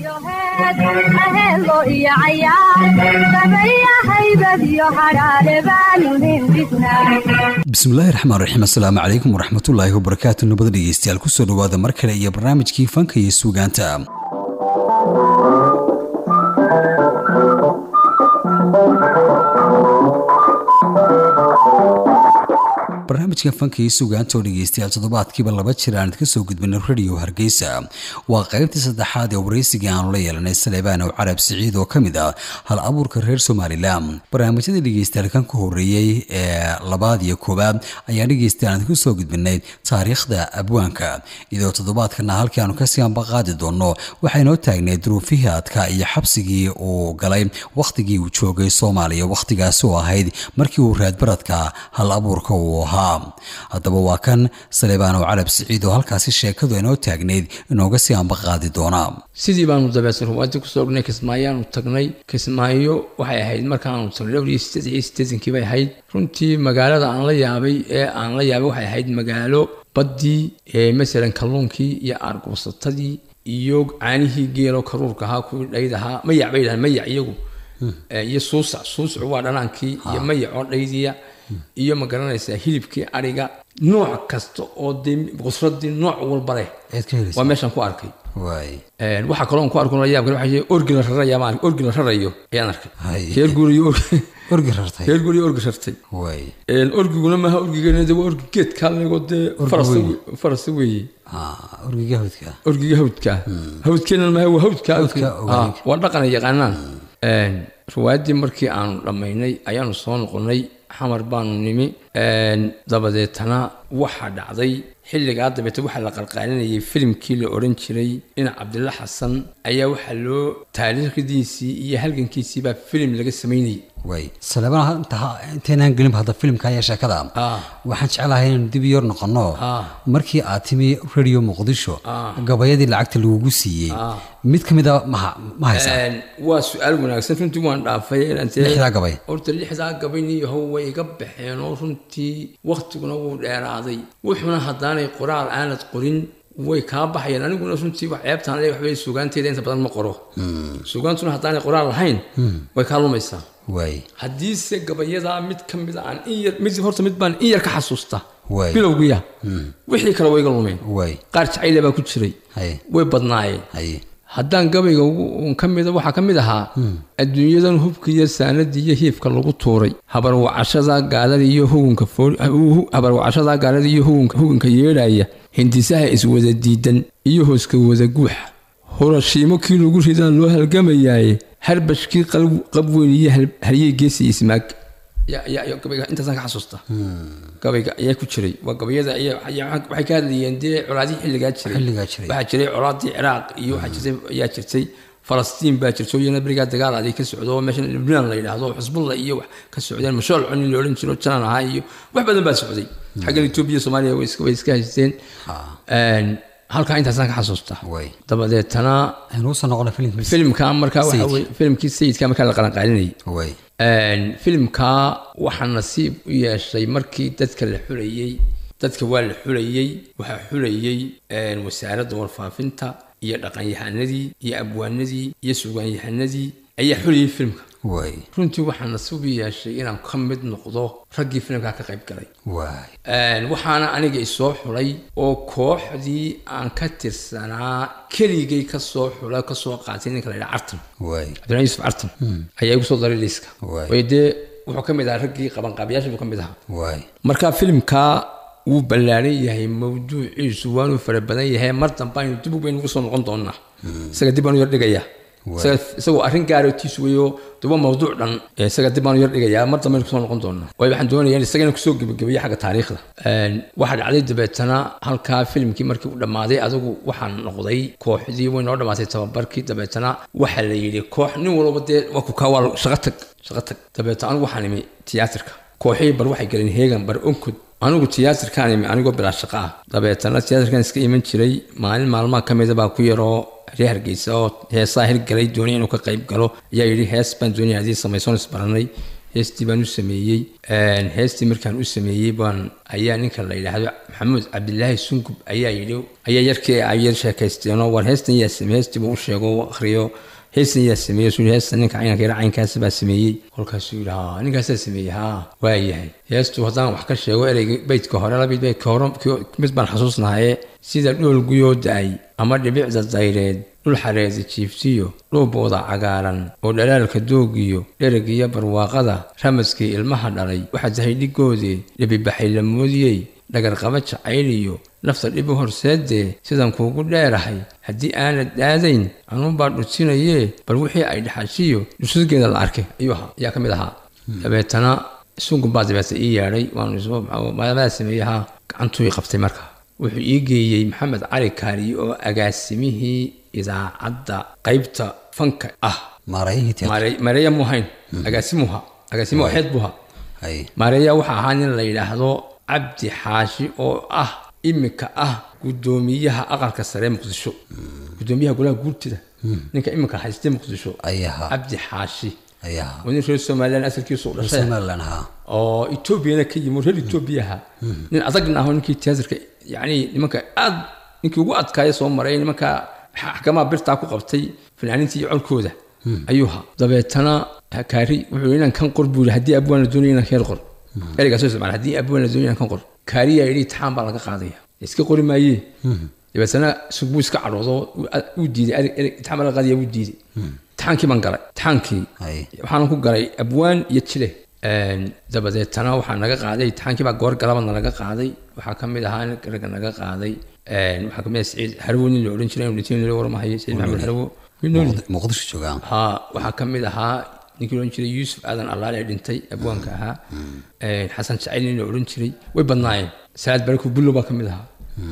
aheelo iyo cayaar sameeya haybad iyo hadhaale baanu hindhisnaa bismillaahi raxmaan raxiim assalaamu calaykum waraxmatullaahi wabarakaatu nabada dhegeystayaal kusoo dhawaada mar kale iyo barnaamijkii fanka iyo suugaanta barnaamijka fanka iyo suugaanta oo dhegeystayaal toddobaadkiiba laba jir aan idka soo gudbinay radio hargeysa waa qaybtii saddexaad ee waraysigii aanu la yeelanay saleebaan ow carab siciid oo ka mid ah hal abuurka reer somalilan barnaamijyada dhegeystayaal kan ka horeeyey ee labaad iyo koowaad ayaan dhegeystayaal idinku soo gudbinay taariikhda abwaanka iyadoo toddobaadkana halkii aanu kasii ambaqaadi doono waxaynoo taagnay duruufihii adka iyo xabsigii uu galay wakhtigii uu joogay soomaaliya wakhtigaasi oo ahayd markii uu raadbaradka hal abuurka uu ahaa haddaba waa kan saleebaan ow carab siciid oo halkaasi sheekadu inoo taagnayd inooga sii ambaqaadi doonaa sidii baanu dabeetay ruwaadii kusoo dhignay kismaayaanu tagnay kismaayo waxay ahayd markaanu tagnay dhowr iyo sideed iyo siddeetankii bay ahayd runtii magaalada aan la yaabay ee aan la yaabay waxay ahayd magaalo baddii ee masalan kalluunkii iyo aargoosatadii iyo caanihii geelo karuurka ahaa kuwii dhayd ahaa mayac bay dhahaan mayac iyagu iyo suusac suusacu waa dhanaankii iyo mayac oo dhaydiya iyo ma garanaysaa hilibkii ariga nooc kasta oo dee qusradii nooc walba leh eed ka helaysa waa meeshaan ku arkay waay waxaa kaloo ku arko la yaab kale waxaa orgi la raraya ma ark orgi la rarayo ayaan arkay Hay. reer guuriyo orgi rartay reer guuriyo orgi rartay waay orgiguna maaha orgigeena de waa orgi geedkaa leego dee Orgi farasa weyn. farasa weeye Ah, orgiga hawdka orgiga hawdka hawdkeena maaha waa hawdka Hawdka ogaanka. waa dhaqan ay yaqaanaan riwaayaddii markii aanu dhammaynay ayaanu soo noqonnay xamar baanu nimi dabadeetana waxaa dhacday xilligaa dabeete waxaa la qalqaalinayay filimkii la odhan jiray dhinac cabdilla xasan ayaa waxaa loo taariikhdiisii iyo halgankiisii baa filim laga samaynayay waay saleebaan inta intaynaan gelinba hadda filimka ayaa sheekada Ah. waxaan jeclahay inaynu dib yor noqono Ah. markii aad timi radio muqdisho Ah. gabayadii lacagta lagugu siiyey Ah. mid ka mid a maha ma haysaa Een, waa su-aal wanaagsan runtii waan dhaafay inaan tee- Lixdaa gabay. horta lixdaa gabayniyahow way iga baxeen oo runtii waktiguna wuu dheeraaday wuxuuna haddaanay qoraal aanad qorin way kaa baxayaan aniguna runtii wax ceebtaan le waxbay sugaanteeda inta badan ma qoro sugaantuna haddaanay qoraal lahayn way kaa lumaysaa waay haddiise gabayadaa mid ka mid a aan in yar mid horta mid baan in yar ka xasuusta Waay. bilowgiya wixii kale way iga lumeen waay qaar jacayle baa ku jiray haye way badnaayeen haye haddaan gabayga ugu- uun ka mida waxaa ka mid ahaa adduunyadan hubka iyo saanadii iyo hiifka lagu tuuray habarwacashada gaalada iyo hugunka fool- hu- habarwacashada gaalada iyo hugunka hugunka yeedhaya hindisaha iswada diidan iyo hooska wada guuxa horashiimo kii lagu ridaa loo halgamayaaye harbashkii qalb- qabweyn iyo hal- haryey geesi ismaag Ya- ya- ya, gabayga intaasaan ka xasuusta gabayga ayaa ku jiray waa gabayada ayaa- ayaa- waxay ka hadlayeen dee colaadihii xilligaa jiray Xilligaa jiray. waxaa jiray colaadii ciraaq iyo waxaa jirtay ayaa jirtay falastiin baa jirto iyana berigaa dagaal aday ka socdo oo meeshan libnaan la yidhaahdo oo xusbullah iyo wax ka socdeen mashool cuni la odhan jiro janan ahaa iyo wax badan baa socday xaggan etoobiya soomaaliya way iska way iska haysteen Een, halkaa intaasaan ka xasuusta Way. dabadeetana aynu usoo noqona filimkiisa filimka markaa waxa Sayidka. weye filimkii sayidka markaa la qalanqaalinayay waay Een, filimkaa waxaa nasiib u yeeshay markii dadka la xulayey dadka waa la xulayey waxaa xulayey een, wasaaradda warfaafinta iyo dhaqanyahanadii iyo abwaanadii iyo sugaanyahanadii ayaa xulayey filimka waay runtii waxaa nasiib u yeeshay inaan ka mid noqdo raggii filimkaa ka qayb galay waay Een, waxaana aniga isoo xulay oo kooxdii aan ka tirsanaa keligay kasoo xula kasoo qaatay ninka la yidhaha cartan waay cabdiraxmaan yuusuf cartan ayaa igu soo daray liiska Waay. way dee wuxuu ka mid ahaa raggii qabanqaabiyaasha buu ka mid ahaa waay marka filimkaa wuu ballaaran yahay mawduuciisu waanuu fara badan yahay mar dambe aynu dib baynu ugu soo noqon doonaa isaga dib baanu yar dhigayaa Isaga- isagoo arrin gaarootiis weeyo de waa mawduuc dhan ee isaga dib baanu yar dhigayaa mar dambe aynu kusoo noqon doonaa waayo waxaan doonayaa in isagana kusoo gebagabeeya xagga taariikhda Een, waxaa dhacday dabeetana halkaa filimkii markii uu dhammaaday adigu waxaan noqday kooxdii way noo dhammaatay tababarkii dabeetana waxaa la yidhi koox nin walba dee waa ku kaa waa shaqo tag shaqo tag dabeetana anigu waxaan imi tiyaatarka kooxihii bar waxay galeen heegan bar onkod anigu tiyaatarkaan imi anigoo bilaa shaqo ah dabeetana tiyaatarkan iska iman jiray maalin maalmaha ka mida baa ku yaroo reer hargeysa oo heesaa hirgalay doonaya inuu ka qayb galo ayaa yidhi hees baan doonaya haddii samaysoon isbaranay heestii baan u sameeyey heestii markaan u sameeyey baan ayaa ninka la yidhaahdo maxamuud cabdilaahi sungub ayaa yidhi ayaa yarkii ay yar sheekaysteenoo war heestan yaa sameeyey heestii buu u sheego u akhriyo heestan yaa sameeyey suu heestan ninka caynanka yara caynkaas baa sameeyey kolkaasuu yidhi haa ninkaasaa sameeyey haa waa yahay heestu haddaan wax ka sheego ereyga beydka hore labid beydka hore mid baan xasuusnahaye sida dhool guyoo da-ay ama dhibicda dayreed dhul xareeda jiiftiyo dhuubooda cagaaran oo dhalaalka doogiyo dherigiyo barwaaqada ramaskii ilmaha dhalay waxaa tahay dhigoodee dhibibaxay la moodiyey dhagarqaba jacayliyo nafta dhibu horseedee sidaan kuugu dheerahay haddii aanad daadayn anuunbaa dhutinayee bal wixii ay dhaxashiyo dhusadgeeda la arkay ayuu ahaa ayaa ka mid ahaa dabeetana sungun baa dabeeta ii yeedhay waanmadaa sameeyahaa gacantuu ii qabtay markaa wuxuu ii geeyey maxamed cali kaariye oo agaasimihii idaacadda qaybta fanka ah maareeya muuhayn agaasimuha agaasimuha xeed buha maareeya waxaa ahaa nin la yidhaahdo cabdi xaashi oo ah imika ah gudoomiyaha aqalka sare muqdisho gudoomiyaha golaha guurtida ninka imika haystay muqdisho cabdi xaashi waa nin reer somalilan asalkiisu u dhashay oo etoobiyana ka yimi reer etoobiyaha nin adagna aho ninkii tiyaatarka yani nimanka aad ninkii ugu adkaaya soo maray nimanka xakamaha birtaa ku qabtay fanaaniinta iyo colkooda ayuu ahaa dabeetana kaari wuxuu yidhi inaan kan qor buu yidhi haddii abwaan la doonaya inaan keer qor ereygaasoo isticmaal haddii abwaan la doonaya inaan kan qor kaariyaa yidhi itixaan baa laga qaadaya iska qori maayee dabeetana buu iska cadhoodo uu diiday itixaan baa laga qaadaya wuu diiday itixaankii baan galay itixaankii waxaan ku galay abwaan iyo jile dabadeetana waxaa naga qaaday itixaankii baa goor galaba nalaga qaaday waxaa ka mid ahaa ragga naga qaaday waxaa kamid ah saciid harwo nin la odhan jiray dhintiin loo warmahayo saciid maxamed harwo muqdisho joogaan ha waxaa ka mid ahaa ninkii odhan jiray yuusuf aadan allaale ee dhintay abwaanka ahaa xasan jacayl nin la odhan jiray way badnaayeen salaad baraku bullo baa ka mid ahaa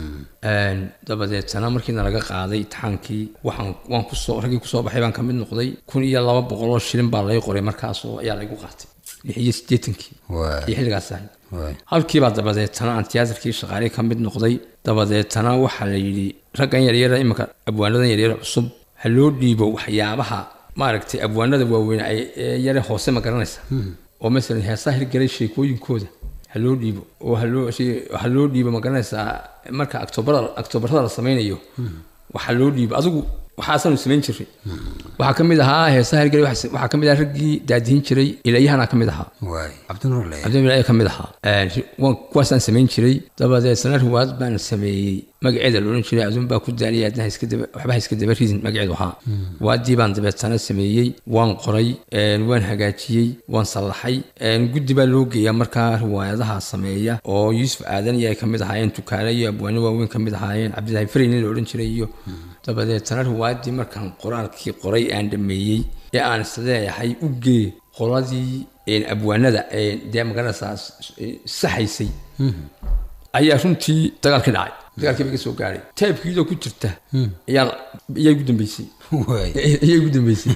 dabadeetana markiina laga qaaday itixaankii waxaan waan kusoo raggii kusoo baxay baan ka mid noqday kun iyo laba boqol oo shilin baa lay qoray markaasoo ayaa laygu qaatay lix iyo siddeetankii iyo xilligaas ahay halkiibaa dabadeetana aan tiyaatarkii shaqaalii ka mid noqday dabadeetana waxaa la yidhi raggan yaryara iminka abwaanadan yaryara cusub ha loo dhiibo waxyaabaha maaragtay abwaanada waaweyn ee yare hoose ma garanaysa oo masalan heesaa hirgelay sheekooyinkooda ha loo dhiibo oo haloo ha loo dhiibo ma garanaysaa marka octoobarada octoobarada la samaynayo waxa loo dhiibo adigu waxaasaanu samayn jiray waxaa ka mid ahaa heesaha hirgelay waxaa ka mid ahaa raggii daadihin jiray ilayahana ka mid ahaa cabdinur ayaa ka mid ahaa kuwaasaan samayn jiray dabadeetna riwaayad baan sameeyey magaceeda loodhan jiray aduun baa ku daaliyay adna waxba ha iska daba ridin magaceedu ahaa riwaayadii baan dabeetana sameeyey waan qoray waan hagaajiyey waan sallaxay guddi baa loo geeyaa markaa riwaayadaha sameeya oo yuusuf aadan iyo ay ka mid ahaayeen tukaale iyo abwaano waaweyn ka mid ahaayeen cabdilaahi farey nin la odhan jiray iyo dabadeetana riwaayadii markaan qoraalkii qoray aan dhameeyey ee aan isleeyahay u gee qoladii abwaanada dee magaranaysaa saxaysay ayaa runtii dagaalkii dhacay dagaalkii ba ka soo gaadhay taybkiidoo ku jirta ayaa iyay ugu dambeysay iyay ugu dambeysay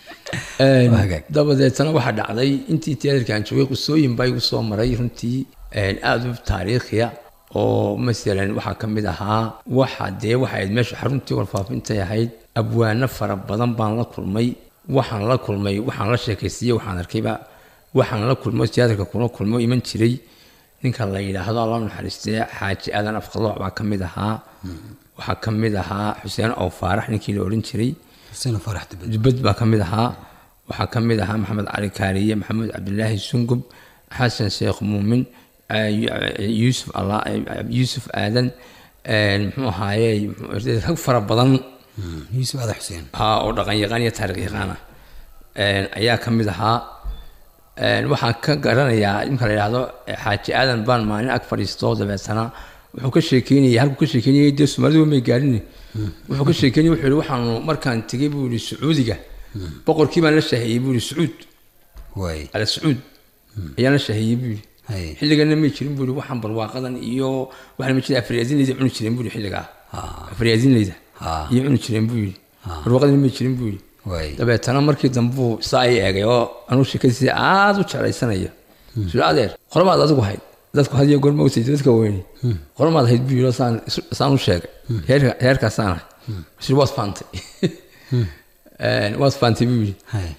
dabadeetana waxaa dhacday intii tiyaatarka aan joogay qisooyin baa igu soo maray runtii aada u taariikhiya oo masalan waxaa ka mid ahaa waxa dee waxa ahayd meesha xaruntii warfaafintay ahayd abwaano fara badan baan la kulmay waxaan la kulmay waxaan la sheekaysiiyey waxaan arkayba waxaan la kulmo tiyaatarka kula kulmo iman jiray ninka la yidhaahdo alla naxariistee xaaji aadan afqalooc baa ka mid ahaa waxaa ka mid ahaa xuseen ow faarax ninkii la odhan jiray dubad baa ka mid ahaa waxaa ka mid ahaa maxamed cali kaariye maxamuud cabdilaahi sungub xasan sheekh muumin yuusuf yuusuf aadan muxuu ahaaye rag fara badan yuusuf aadan xuseen ha oo dhaqan yaqaan iyo taariikh yaqaan ah ayaa ka mid ahaa waxaan ka garanayaa imka la yidhaahdo xaaji aadan baan maalin ag fadhiisto dabeetana wuxuu ka sheekeynayay halkuu ka sheekeynayay dee soomaalida may gaarin wuxuu ka sheekeynayay wuxuu yihi waxaanu markaan tegey buu yihi sacuudiga boqorkii baan la shaahiyey buu yihi sacuud ala sacuud ayaan la shaahiyey buu yihi xilligana may jirin buu yihi waxaan barwaaqadan iyo waxaan ma jirin afriyaasinleyda cuni jireen buu yihi xilligaa afriyaasinleyda iyo cuni jireen buu yihi barwaaqadana may jirin buu yihi dabeetana markii dambuu saa i eegay oo anuu sheekadiisii aada u jeclaysanaya sula adeer qormaad adigu hayd dadku hadiyo goor maogtay dadka weyne qormaad hayd buu yidhi saan u sheegay heerkaasaan ahay sir waad faantay waad faantay buu yidhi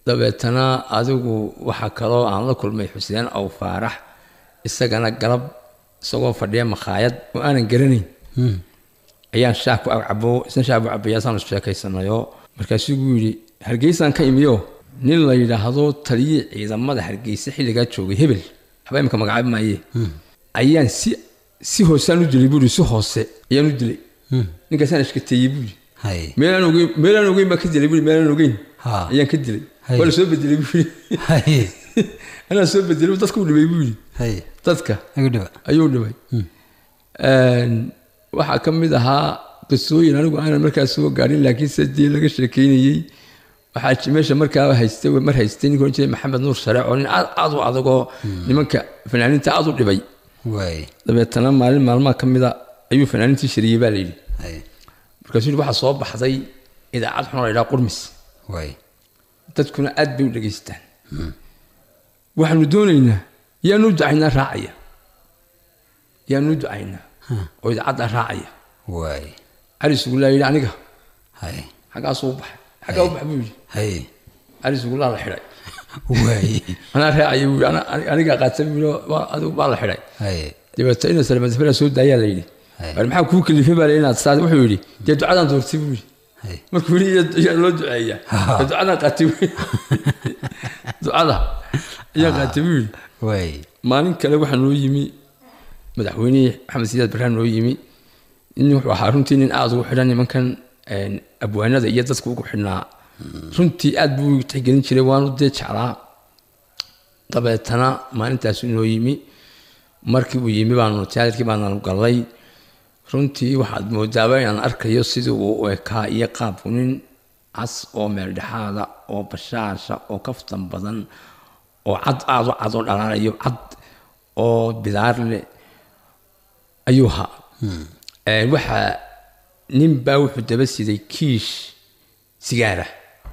dabeetana adigu waxaa kaloo aan la kulmay xuseen aw faarax isagana galab isagoo fadhiya makhaayad oo aanan garanayn ayaan shaah ku cabo isna shaah bu cabayaasaan sheekaysanayo markaasuu gu yidhi hargeysaan ka imiyo nin la yidhaahdo taliye ciidamada hargeysa xilligaa joogay hebel waxba imika magacaabi maaye ayaan si si hoosaan u dilay buuri si hoose ayaan u dilay ninkaasaan ishkateeyey buuri hay meelaan ogeyn meelaan ogeyn baa ka dilay buuri meelaan ogeyn Ha. ayaan ka dilay Hay. waa la soo bedelay buuri hay anaa soo bedelay dadka u dhibay buuri hay dadka igu dhiba ayuu dhibay waxaa ka mid ahaa qisooyin anigu aanan markaas soo gaarin laakiin se dee laga sheekeynayey waxaa ji- meesha markaa haystay mar haystay ninka oran jiray maxamed nuur sare oo nin aad aad u adagoo nimanka fanaaniinta aad u dhibay waay dabeetana maalin maalmaha ka mida ayuu fanaaniintii shariyey baa la yidhi hay markaasuu yidhi waxaa soo baxday idaacad xun oo la yidhaha qurmis waay dadkuna aad bay u dhegaystaan waxaanu doonaynaa yaanu ducaynaa raacaya yaanu ducaynaa oo idaacadda raacaya waay cali sugullaa yidhi aniga hay xaggaasuu u baxay xaggaa u bax buu yidhi hay cali sugullaa la xidhay waay anaa raacaya buu yidhi "Ana- anigaa qaata buu yidhi "Waa- adigu baa la xidhay hay dabeeto ina salmadafela soo daayaa la yidhi Hay. war maxaa kuu kalifay baa la yidhi inaad saa wuxuu yidhi dee ducadaan doortay buu yidhi hay markuu yidhi "Yaa- yaa loo duceeyaa dee ducadaan qaatay buu yidhi ducada ayaa qaatay buu yidhi waay maalin kale waxaa noo yimi madaxweynihii maxamed siyaad barhaan noo yimi nin wuxuu ahaa runtii nin aada ugu xidhan nimankan een, abwaanada iyo dadka ugu xidhnaa runtii aad buu u tixgelin jiray waanu dee jeclaa dabeetana maalintaas noo yimi markii uu yimi baanu tiyaatarkii baanu galay runtii waxaad moodaaba inaan arkayo sidii uu u ekaa iyo qaabku nin cas oo meeldhexaada oo bashaasha oo kaftan badan oo cad aad u cad oo dhalaalayo cad oo bidaar leh ayuu ahaa Ee, waxaa nin baa wuxuu daba siday kiish sigaara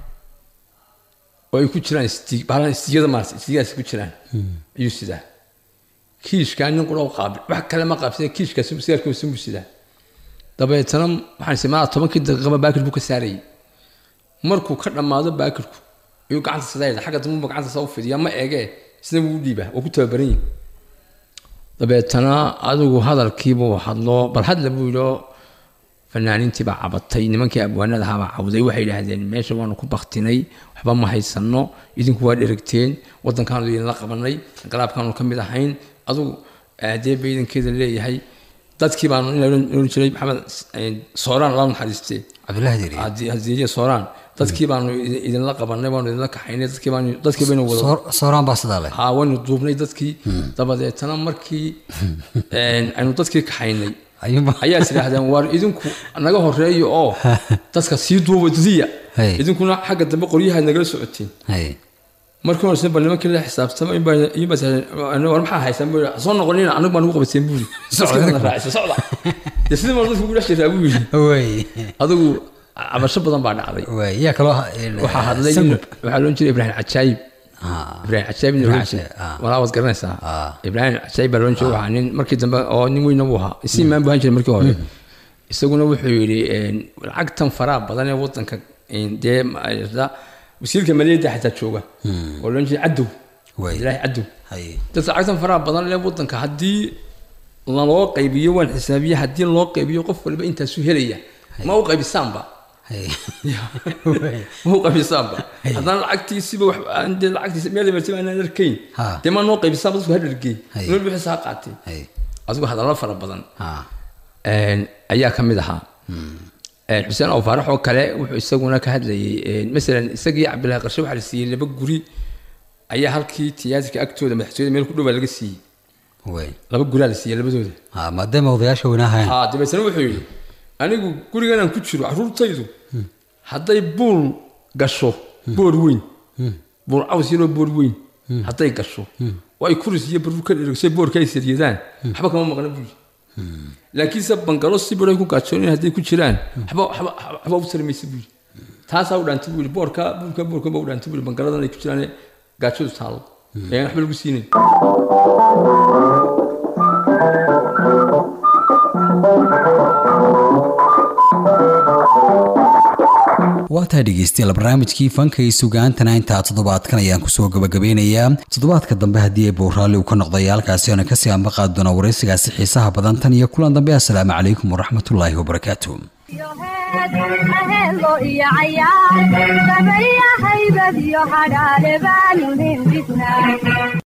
oo ay ku jiraan isti- bahalan istiyada maarata istigaas ku jiraan ayuu sidaa kiishkaa nin qura u qaabil wax kale ma qaabsina kiishkaas sigaarkiisa buu sidaa dabeetana waxaan isticmaalaa tobankii daqiiqaba baakir buu ka saarayay markuu ka dhammaado baakirku ayuu gacanta sidaa xagga dambuba gacanta saa u fidiya ma eegee isna wuu u dhiibaa oo ku tababaran yihi dabeetana adigu hadalkiibuu hadlo bal hadla buu yidhi oo fanaaniintii baa cabatay nimankii abwaanada ahaa baa cawday waxay yidhaahdeen meesha waanu ku baktinay waxba ma haysano idinku waa dheragteen wadankaanu idinla qabanay galaabkaanu ka mid ahayn adigu aadee bay idinkeeda leeyahay dadkii baanu in la oran jiray maxamed eh, sooraan laa naxariistee cabdullahi diri hadiiye sooraan dadkii baanu idin- idinla qabanay waanu idinla kaxaynay dadkii baanu dadkii baynu wada Soor- sooraan baa sidaa leh haa waynu duubnay dadkii dabadeetana markii een, aynu dadkii kaxaynay ayuunba ayaa is idhaahdeen waar idinku naga horeeyo oo dadka sii duuba diya Hey. idinkuna xagga dambe qoryaha nagala socotiin hay markii horese bal nimankii la xisaabtama in baa- in baa war maxaa haysan buu yidhi, soo noqonina anagu baa nagu qabateen buu yidhi Socda. dadkii raacisa socda dee sidii baa dadku ugu dhex jiraa buu yidhi waay adigu cabasho badan baa dhacday waay yaa kaloo ha- een, waxaa hadlay nin- sangub waxaa loon jiray ibraahim cajaayib Ah, ibraahim cajaayib nin Ibrahim loon jiray Cajaayib, ah. walaa waad garanaysaa Ah. ibraahim cajaayib baa loon jiray waxaa nin markii dambe oo nin weyna buu ahaa isi imaan buu ahaan jiray markii hore isaguna wuxuu yidhi een, lacagtan faraha badan ee wadanka een, dee ma- da- wasiirka maliyadda xataa jooga oo loon jiray cadow Waay. ilaahi cadow hay dadka lacagtan faraha badan ee wadanka haddii laloo qaybiyo waan xisaabiye haddii loo qaybiyo qof waliba intaasuu helaya ma u qaybisaanba hay ma u qaybisaanba haddana lacagtiisiba wax aan dee lacagtiisa meel marti aanan arkayn Ha. dee ma noo qaybisaanba dadku ha dhargey Hay. nool bixiisa ha qaatay hay adigu hadallo fara badan ah een, ayaa ka mid ahaa Een, xuseen oo faarax oo kale wuxuu isaguna ka hadlayay een, masalan isagii cabdillahi qarshe waxaa la siiyey laba guri ayaa halkii tiyaatarka agtooda madaxtooyada meel ku dhow baa laga siiyey waay laba guraa la siiyey labadooda ah maadaama odayaasha weynaahayn haa dabeetana wuxuu yidhi anigu gurigan aan ku jiro carruurtaydu hadday buul gasho boor weyn buul caws yaroo boor weyn hadday gasho oo ay kuris iyo barur ka dheregso boorka ay saryadaan waxba kama maqna buuli laakiinse bangalo si baray ku gaajoonin hadday ku jiraan waxba waxba waxba u tarmaysa buuli taasaa u dhaantay buuli boorka buulka boorka ba u dhaantay buuli bangaladan ay ku jiraan ee gaajadu taalo ee aan waxba lagu siinayn waa tahay dhegeystayaal barnaamijkii fanka iyo sugaantana intaa toddobaadkan ayaan kusoo gabagabeynayaa toddobaadka dambe haddii ay bowraalli uu ka noqday halkaasi oona kasii ambaqaadi doona waraysigaasi xiisaha badan tan iyo kulan dambe assalaamu calaykum waraxmatullaahi wabarakaatu ahelo iyo cayaar sabayahaybad iyo hadhaale baanu hindhisnaa